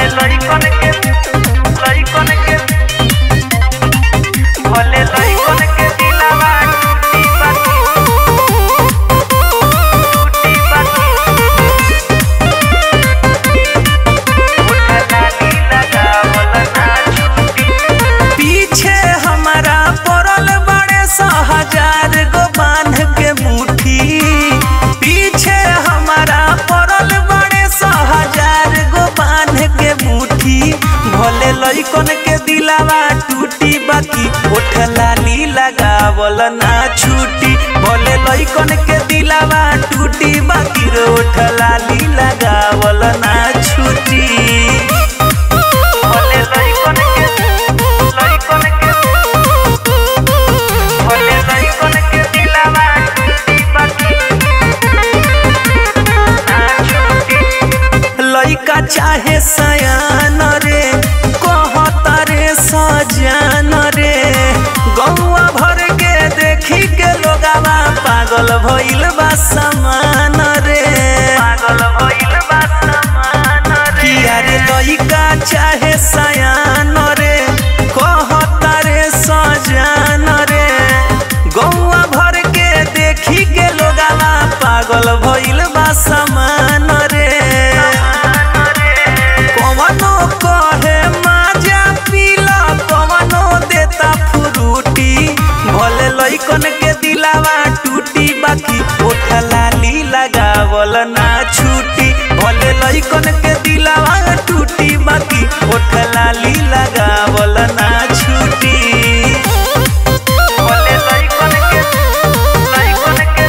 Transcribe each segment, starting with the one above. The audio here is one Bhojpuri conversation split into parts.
लइकन के लइकन के भले लइकन के दिलावा टूटी बाकी टूटी बाकी उठला नी लगावल ना छूटी पीछे हमारा पड़ल बड़े सौ हजार गो बांध के मुट्ठी पीछे हमारा पड़ल बड़े सौ हजार गो बांध के मुट्ठी भले लइकन के दिलावा टूटी बाकी ओठ लाली लगावल ना छूटी भले लइकन के दिलावा टूटी बाकी रे ओठ लाली लगावल ना छूटी भले लइकन के लइकन के भले लइकन के दिलावा टूटी बाकी ना छूटी लइका चाहे सयान रे कहता रे सजान रे गौआ भर के देखी के लोगावा पागल भइल बा समान रे पागल भइल बा समान रे किया रे लइका चाहे सयान रे कहता रे सजान रे गौआ भर के देखी के लोगावा पागल भइल बा समान रे कवनो कहे माजा पीला कवनो देता फ्रूटी भले लइकन के दिलावा टूटी बाकी ओठ लाली लगावल ना छूटी भले लइकन के दिलावा टूटी बाकी ओठ लाली लगावल ना छूटी भले लइकन के लइकन के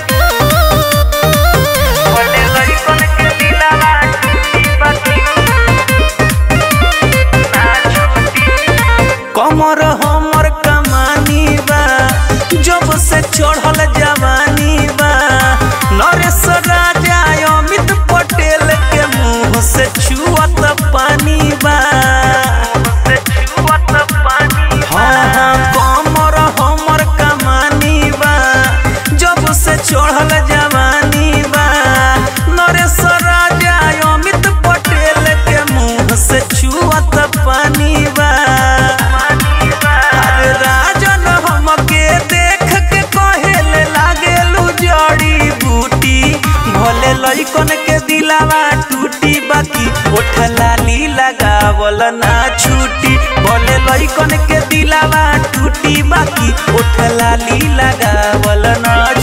भले लइकन के दिलावा टूटी बाकी ना छूटी कमर हमर कमानी बा जब से चढ़ल जवानी बा नरेश राजा अमित पटेल के मुंह से छुअत पानी बा से छुअत पानी हाँ हाँ कमर हमर कमानी बा जब से चढ़ल जवानी बा नरेश राजा अमित पटेल के मुंह से छुअत पानी बा अरे राजन हमके देख के कहेले लागेलू जड़ी बूटी भले लइकन के दिलावा टूटी बाकी ओठ लाली लगावल ना छूटी भले लइकन के दिलावा टूटी बाकी ओठ लाली लगावल ना